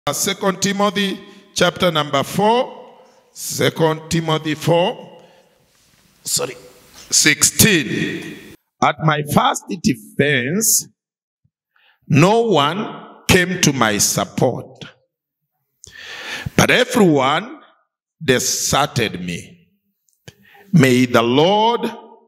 Second Timothy chapter number 4. Second Timothy 4. Sorry. 16. At my first defense, no one came to my support, but everyone deserted me. May the Lord,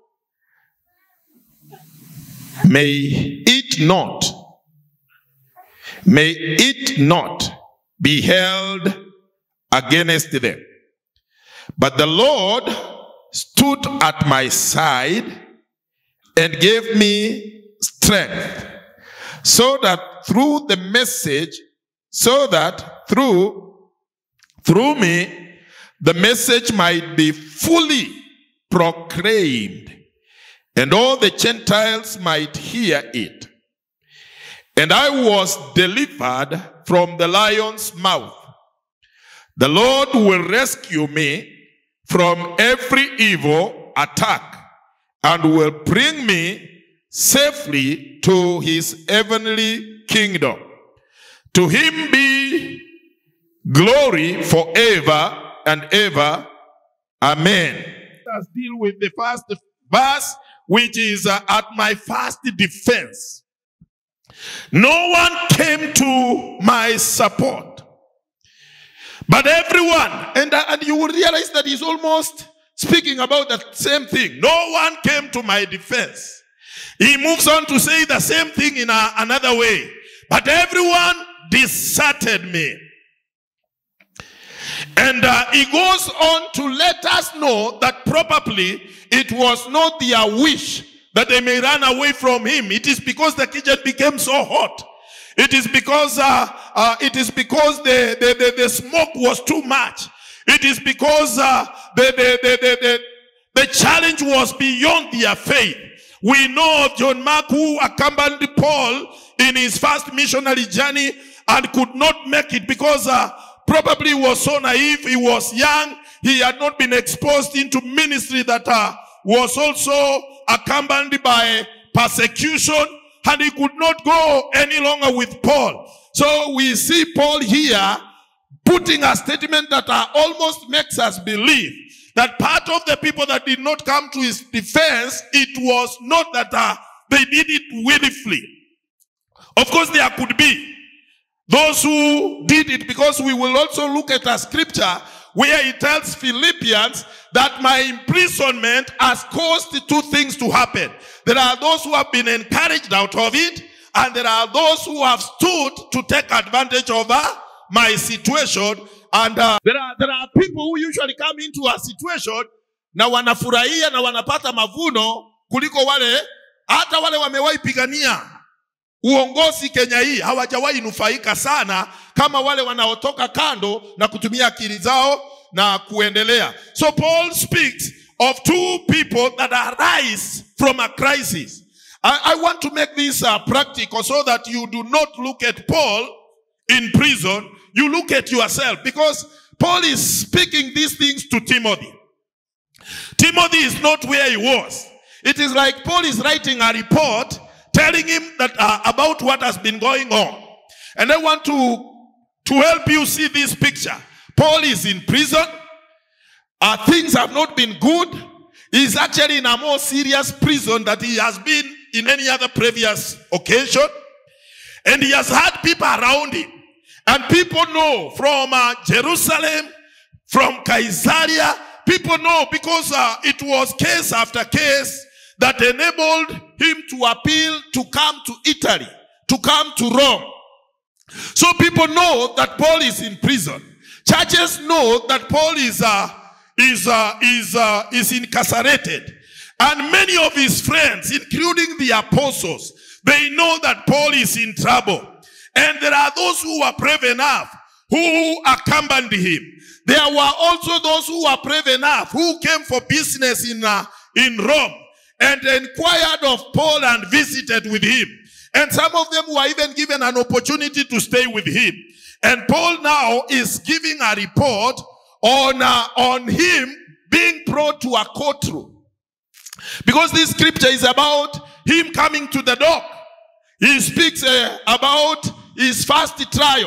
may it not, may it not be held against them. But the Lord stood at my side and gave me strength so that through the message, so that through, through me, the message might be fully proclaimed and all the Gentiles might hear it. And I was delivered from the lion's mouth. The Lord will rescue me from every evil attack and will bring me safely to his heavenly kingdom. To him be glory forever and ever. Amen. Let's deal with the first verse, which is uh, at my first defense. No one came to my support, but everyone, and, uh, and you will realize that he's almost speaking about that same thing. No one came to my defense. He moves on to say the same thing in a, another way, but everyone deserted me. And uh, he goes on to let us know that probably it was not their wish that they may run away from him. It is because the kitchen became so hot. It is because uh, uh, it is because the, the, the, the smoke was too much. It is because uh, the, the, the, the, the, the challenge was beyond their faith. We know of John Mark who accompanied Paul in his first missionary journey and could not make it because uh, probably he was so naive. He was young. He had not been exposed into ministry that uh, was also accompanied by persecution and he could not go any longer with Paul. So we see Paul here putting a statement that uh, almost makes us believe that part of the people that did not come to his defense, it was not that uh, they did it willingly. Of course, there could be those who did it because we will also look at a scripture where he tells Philippians that my imprisonment has caused two things to happen. There are those who have been encouraged out of it, and there are those who have stood to take advantage of uh, my situation. And uh, there are there are people who usually come into a situation na wanafurahia na wanapata mavuno kuliko wale hata wale wamewahi pigania uongozi Kenya hii hawajawahi nufaika sana kama wale wanaotoka kando na kutumia akili zao na kuendelea. So Paul speaks of two people that arise from a crisis. I, I want to make this uh, practical so that you do not look at Paul in prison. You look at yourself because Paul is speaking these things to Timothy. Timothy is not where he was. It is like Paul is writing a report telling him that uh, about what has been going on. And I want to to help you see this picture. Paul is in prison. Uh, things have not been good. He's actually in a more serious prison that he has been in any other previous occasion. And he has had people around him. And people know from uh, Jerusalem, from Caesarea, people know because uh, it was case after case that enabled him to appeal to come to Italy, to come to Rome. So people know that Paul is in prison. Churches know that Paul is uh, is uh, is uh, is incarcerated, and many of his friends, including the apostles, they know that Paul is in trouble. And there are those who are brave enough who accompanied him. There were also those who were brave enough who came for business in uh, in Rome and inquired of Paul and visited with him. And some of them were even given an opportunity to stay with him. And Paul now is giving a report on, uh, on him being brought to a courtroom. Because this scripture is about him coming to the dock. He speaks uh, about his first trial.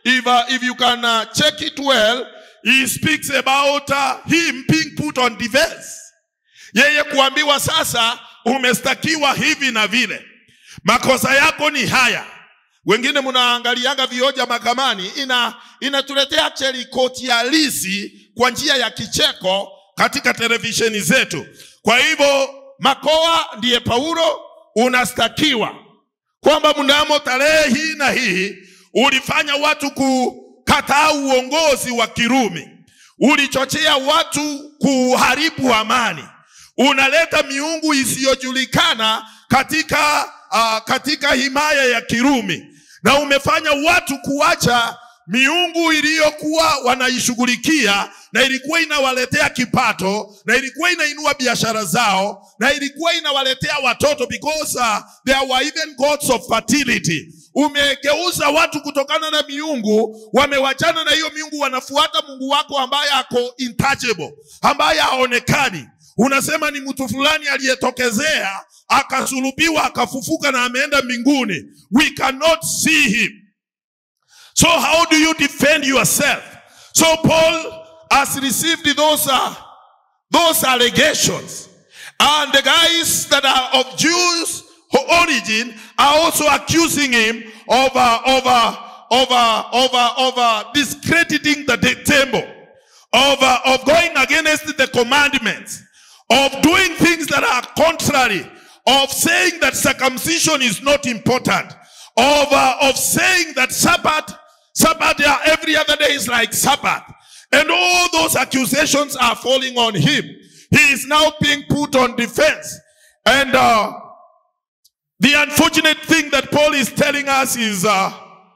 if, uh, if you can uh, check it well, he speaks about uh, him being put on defense. Yeye kuambiwa sasa umestakiwa hivi na vile, makosa yako ni haya. Wengine mnaangalianga vioja mahakamani, ina inatuletea actually koti halisi kwa njia ya kicheko katika televisheni zetu. Kwa hivyo Makoa ndiye Paulo, unastakiwa kwamba mnamo tarehe hii na hii ulifanya watu kukataa uongozi wa Kirumi, ulichochea watu kuharibu amani, unaleta miungu isiyojulikana katika uh, katika himaya ya Kirumi, na umefanya watu kuacha miungu iliyokuwa wanaishughulikia na ilikuwa inawaletea kipato na ilikuwa inainua biashara zao na ilikuwa inawaletea watoto because uh, there were even gods of fertility. Umegeuza watu kutokana na miungu, wamewachana na hiyo miungu, wanafuata Mungu wako ambaye ako intouchable, ambaye haonekani. Unasema ni mtu fulani aliyetokezea akasulubiwa akafufuka na ameenda mbinguni. We cannot see him. So how do you defend yourself? So Paul has received those uh, those allegations, and the guys that are of Jews origin are also accusing him of uh, of uh, of uh, of uh, of uh, discrediting the de- temple, of uh, of going against the commandments, of doing things that are contrary, of saying that circumcision is not important, of uh, of saying that Sabbath Sabbath uh, every other day is like Sabbath. And all those accusations are falling on him. He is now being put on defense. And uh, the unfortunate thing that Paul is telling us is uh,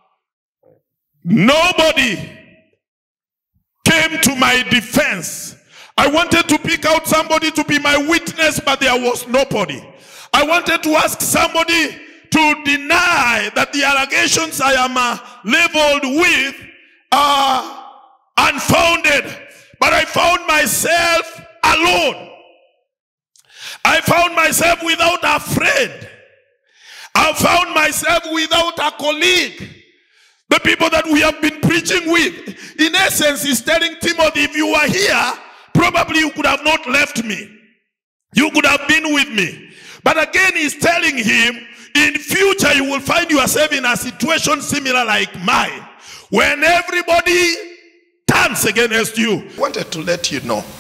nobody came to my defense. I wanted to pick out somebody to be my witness, but there was nobody. I wanted to ask somebody to deny that the allegations I am uh, leveled with are unfounded. But I found myself alone. I found myself without a friend. I found myself without a colleague. The people that we have been preaching with. In essence, he's telling Timothy, if you were here, probably you could have not left me. You could have been with me. But again, he's telling him, in future you will find yourself in a situation similar like mine. When everybody turns against you. wanted to let you know.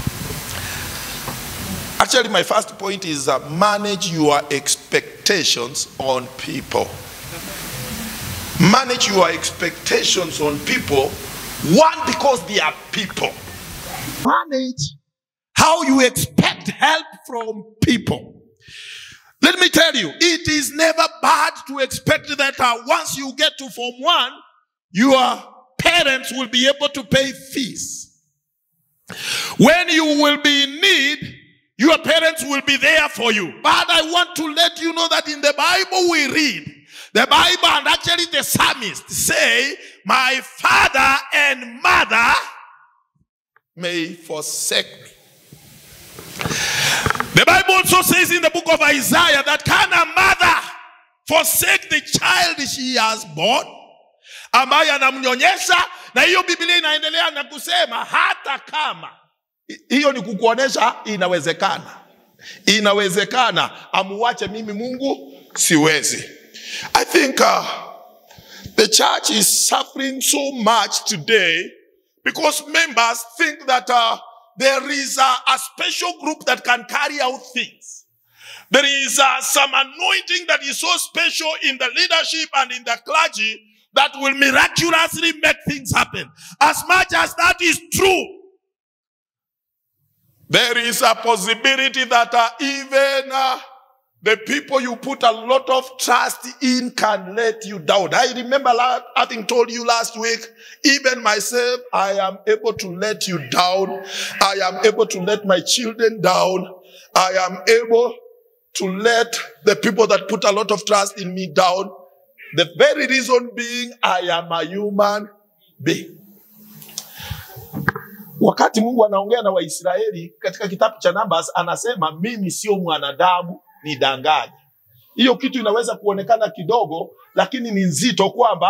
Actually, my first point is uh, manage your expectations on people. Manage your expectations on people. One, because they are people. manage how you expect help from people. Let me tell you, it is never bad to expect that uh, once you get to Form 1, your parents will be able to pay fees. When you will be in need, your parents will be there for you. But I want to let you know that in the Bible we read, the Bible and actually the psalmist say, My father and mother May forsake me. The Bible also says in the book of Isaiah that can a mother forsake the child she has born, ambaye anamnyonyesha, na hiyo Biblia inaendelea na kusema hata kama I- Hiyo ni kukuonesha inawezekana, inawezekana. Amuwache mimi Mungu siwezi. I think uh, the church is suffering so much today because members think that uh, there is a, a special group that can carry out things. There is uh, some anointing that is so special in the leadership and in the clergy that will miraculously make things happen. As much as that is true, There is a possibility that uh, even uh, the people you put a lot of trust in can let you down. I remember la- having told you last week, even myself, I am able to let you down. I am able to let my children down. I am able to let the people that put a lot of trust in me down. The very reason being, I am a human being. Wakati Mungu anaongea na Waisraeli katika kitabu cha Numbers, anasema mimi sio mwanadamu nidanganye. Hiyo kitu inaweza kuonekana kidogo, lakini ni nzito kwamba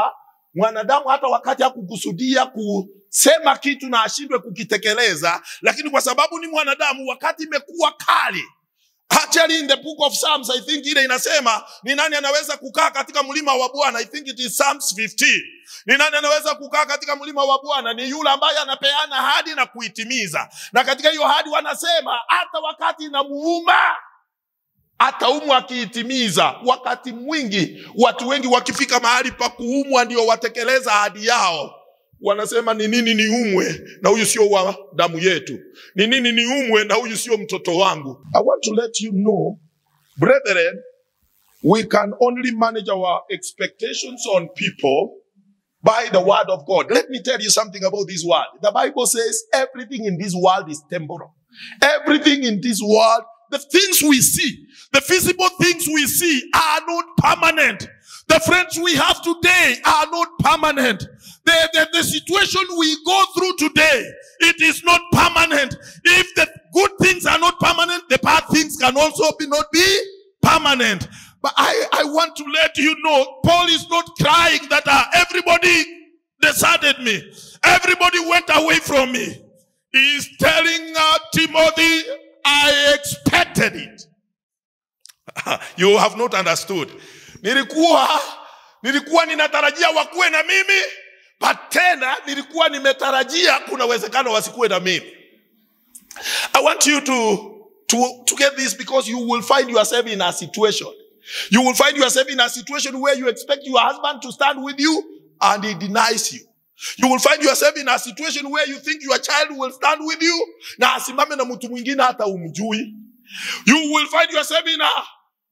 mwanadamu hata wakati hakukusudia kusema kitu na ashindwe kukitekeleza, lakini kwa sababu ni mwanadamu, wakati imekuwa kali Actually in the book of Psalms, I think ile inasema ni nani anaweza kukaa katika mlima wa Bwana. I think it is Psalms 15. Ni nani anaweza kukaa katika mlima wa Bwana? Ni yule ambaye anapeana hadi na kuitimiza. Na katika hiyo hadi wanasema hata wakati inamuuma ataumwa akiitimiza. Wakati mwingi watu wengi wakifika mahali pa kuumwa ndio watekeleza ahadi yao wanasema ni nini niumwe na huyu sio wa damu yetu ni nini niumwe na huyu sio mtoto wangu i want to let you know brethren we can only manage our expectations on people by the word of god let me tell you something about this world the bible says everything in this world is temporal everything in this world the things we see the visible things we see are not permanent the friends we have today are not permanent the, the, the situation we go through today, it is not permanent. If the good things are not permanent, the bad things can also be not be permanent. But I, I want to let you know, Paul is not crying that uh, everybody deserted me. Everybody went away from me. He is telling uh, Timothy, I expected it. you have not understood. Nilikuwa, nilikuwa ninatarajia wakuwe na mimi, but tena nilikuwa nimetarajia kuna uwezekano wasikuwe na mimi i want you to, to, to get this because you will find yourself in a situation you will find yourself in a situation where you expect your husband to stand with you and he denies you you will find yourself in a situation where you think your child will stand with you na asimame na mtu mwingine hata umjui you will find yourself in a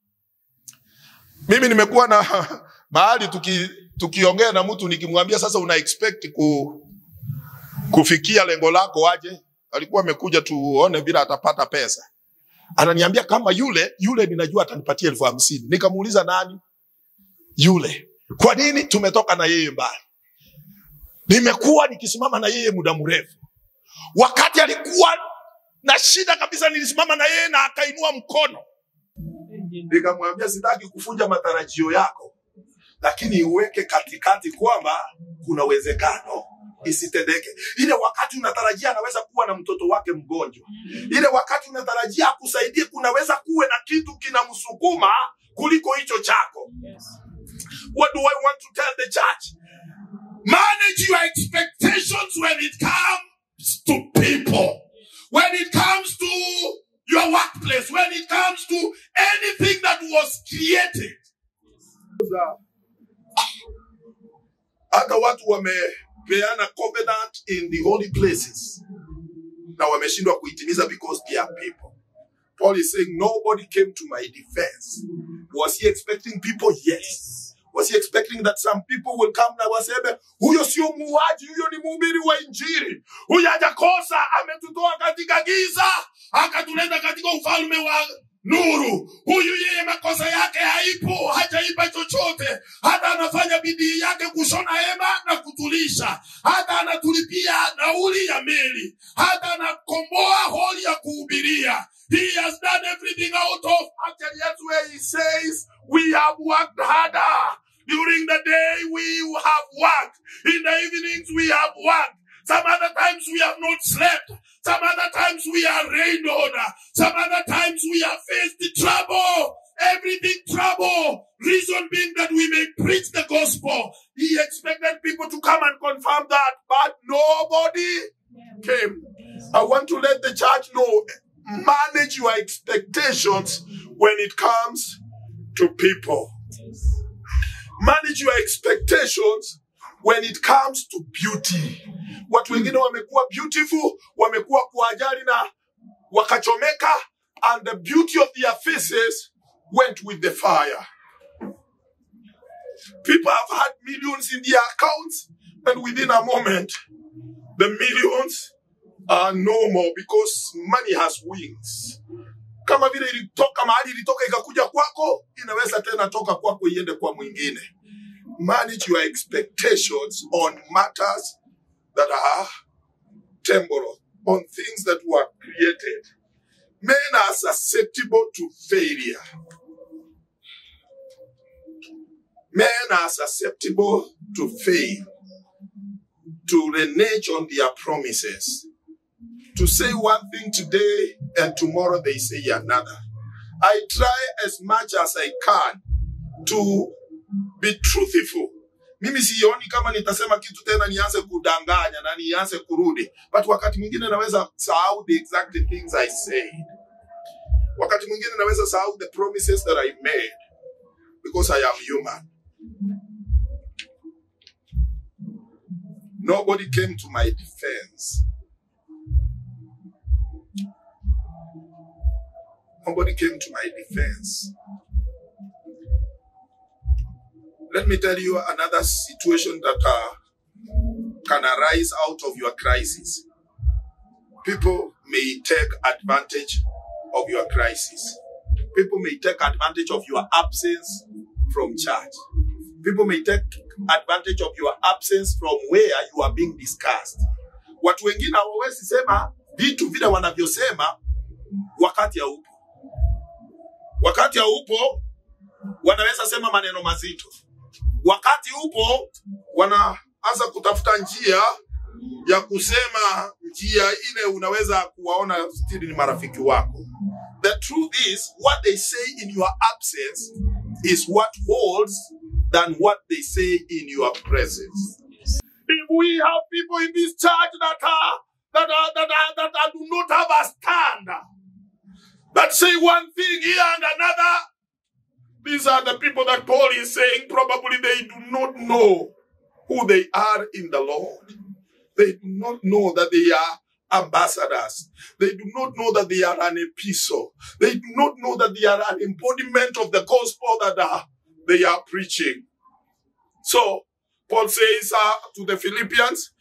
mimi nimekuwa na mahali tuki tukiongea na mtu nikimwambia sasa una expect ku, kufikia lengo lako aje alikuwa amekuja tuone vile atapata pesa ananiambia kama yule yule ninajua atanipatia elfu hamsini nikamuuliza nani yule kwa nini tumetoka na yeye mbali nimekuwa nikisimama na yeye muda mrefu wakati alikuwa na shida kabisa nilisimama na yeye na akainua mkono nikamwambia sitaki kufunja matarajio yako lakini iweke katikati kwamba kuna uwezekano isitendeke. Ile wakati unatarajia anaweza kuwa na mtoto wake mgonjwa, ile wakati unatarajia akusaidie, kunaweza kuwe na kitu kinamsukuma kuliko hicho chako. What do I want to tell the church? Manage your expectations when it comes to people, when it comes to your workplace, when it comes to anything that was created. hata watu wamepeana covenant in the holy places na wameshindwa kuitimiza because they are people paul is saying nobody came to my defense was he expecting people yes was he expecting that some people will come na waseme huyo sio muuaji huyo ni mhubiri wa injili huyo hajakosa ametutoa katika giza akatuleta katika ufalme wa nuru huyu yeye makosa yake haipo hajaipa chochote hata anafanya bidii yake kushona hema na kutulisha hata anatulipia nauli ya meli hata anakomboa holi ya kuhubiria he has done everything out of actually that's where he says we have worked harder during the day we have worked in the evenings we have worked some other times we have not slept some other times we are rained on. Some other times we have faced trouble. Everything trouble. Reason being that we may preach the gospel. He expected people to come and confirm that, but nobody came. I want to let the church know, manage your expectations when it comes to people. Manage your expectations when it comes to beauty. Watu wengine wamekuwa beautiful, wamekuwa kwa ajali na wakachomeka, and the beauty of their faces went with the fire. People have had millions in their accounts, and within a moment, the millions are no more because money has wings. Kama vile ilitoka mahali ilitoka ikakuja kwako, inaweza tena toka kwako iende kwa mwingine. Manage your expectations on matters that are temporal, on things that were created. Men are susceptible to failure. Men are susceptible to fail, to renege on their promises, to say one thing today and tomorrow they say another. I try as much as I can to be truthful. Mimi sioni kama nitasema kitu tena nianze kudanganya na nianze kurudi, but wakati mwingine naweza sahau the exact things I said. Wakati mwingine naweza sahau the promises that I made because I am human. Nobody came to my defense. Nobody came to my defense. Let me tell you another situation that uh, can arise out of your crisis. People may take advantage of your crisis. People may take advantage of your absence from church. People may take advantage of your absence from where you are being discussed. Watu wengine hawawezi sema vitu vile wanavyosema wakati haupo. Wakati haupo wanaweza sema maneno mazito. Wakati upo wanaanza kutafuta njia ya kusema njia ile unaweza kuwaona stili ni marafiki wako. The truth is what they say in your absence is what holds than what they say in your presence. If we have people in this church that are that are that are that are, do not have a stand, that say one thing here and another, these are the people that Paul is saying probably they do not know who they are in the Lord. They do not know that they are ambassadors. They do not know that they are an epistle. They do not know that they are an embodiment of the gospel that uh, they are preaching. So, Paul says uh, to the Philippians,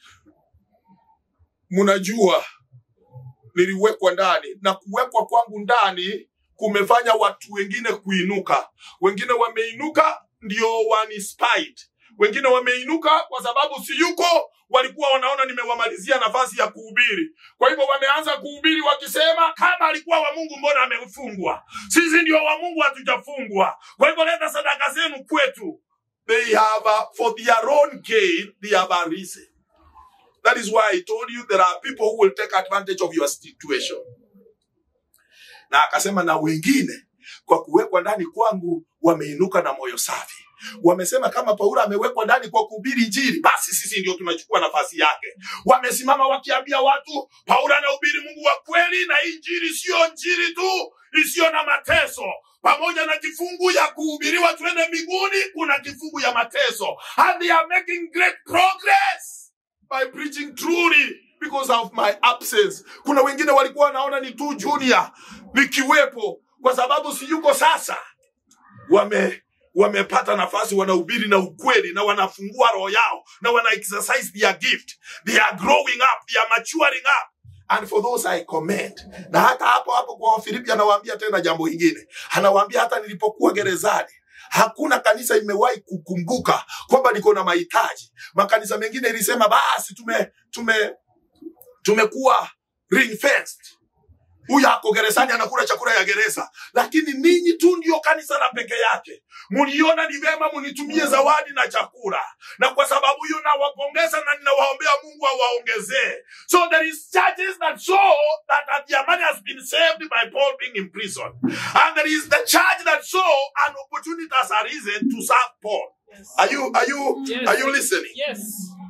munajua niliwekwa ndani na kuwekwa kwangu ndani kumefanya watu wengine kuinuka. Wengine wameinuka ndio wanispite, wengine wameinuka kwa sababu siyuko, walikuwa wanaona nimewamalizia nafasi ya kuhubiri. Kwa hivyo wameanza kuhubiri wakisema, kama alikuwa wa Mungu, mbona amefungwa? Sisi ndio wa Mungu, hatujafungwa. Kwa hivyo leta sadaka zenu kwetu. They have uh, for their own gain, they have a reason. That is why I told you there are people who will take advantage of your situation. Na akasema na wengine kwa kuwekwa ndani kwangu wameinuka na moyo safi. Wamesema kama Paulo amewekwa ndani kwa kuhubiri Injili, basi sisi ndio tunachukua nafasi yake. Wamesimama wakiambia watu Paulo anahubiri Mungu wa kweli, na hii Injili sio Injili tu isiyo na mateso. Pamoja na kifungu ya kuhubiriwa tuende mbinguni, kuna kifungu ya mateso, and they are making great progress by preaching truly because of my absence. Kuna wengine walikuwa wanaona ni tu junior nikiwepo, kwa sababu siyuko sasa. Wame wamepata nafasi, wanahubiri na ukweli na wanafungua roho yao na wana exercise their gift. They are growing up, they are maturing up. And for those I commend. Na hata hapo hapo kwa Wafilipi anawaambia tena jambo hingine, anawaambia hata nilipokuwa gerezani hakuna kanisa imewahi kukumbuka kwamba niko na mahitaji. Makanisa mengine ilisema basi tume tume tumekuwa ring fenced. Huyu ako gerezani anakula chakula ya gereza, lakini ninyi tu ndio kanisa la peke yake. Mliona ni vema munitumie zawadi na chakula, na kwa sababu hiyo nawapongeza na ninawaombea Mungu awaongezee. So there is churches that saw that their money has been saved by Paul being in prison, and there is the church that saw an opportunity has arisen to serve Paul. Are you are you Yes. are you listening? Yes.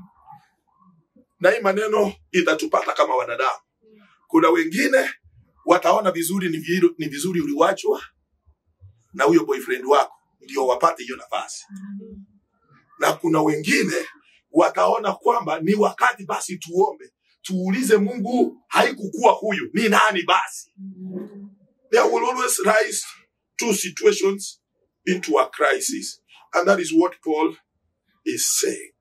na hii maneno itatupata kama wanadamu. Kuna wengine wataona vizuri ni, viru, ni vizuri uliwachwa na huyo boyfriend wako ndio wapate hiyo nafasi, na kuna wengine wataona kwamba ni wakati basi tuombe, tuulize Mungu, haikukuwa huyu ni nani basi. There will always rise two situations into a crisis, and that is what Paul is saying.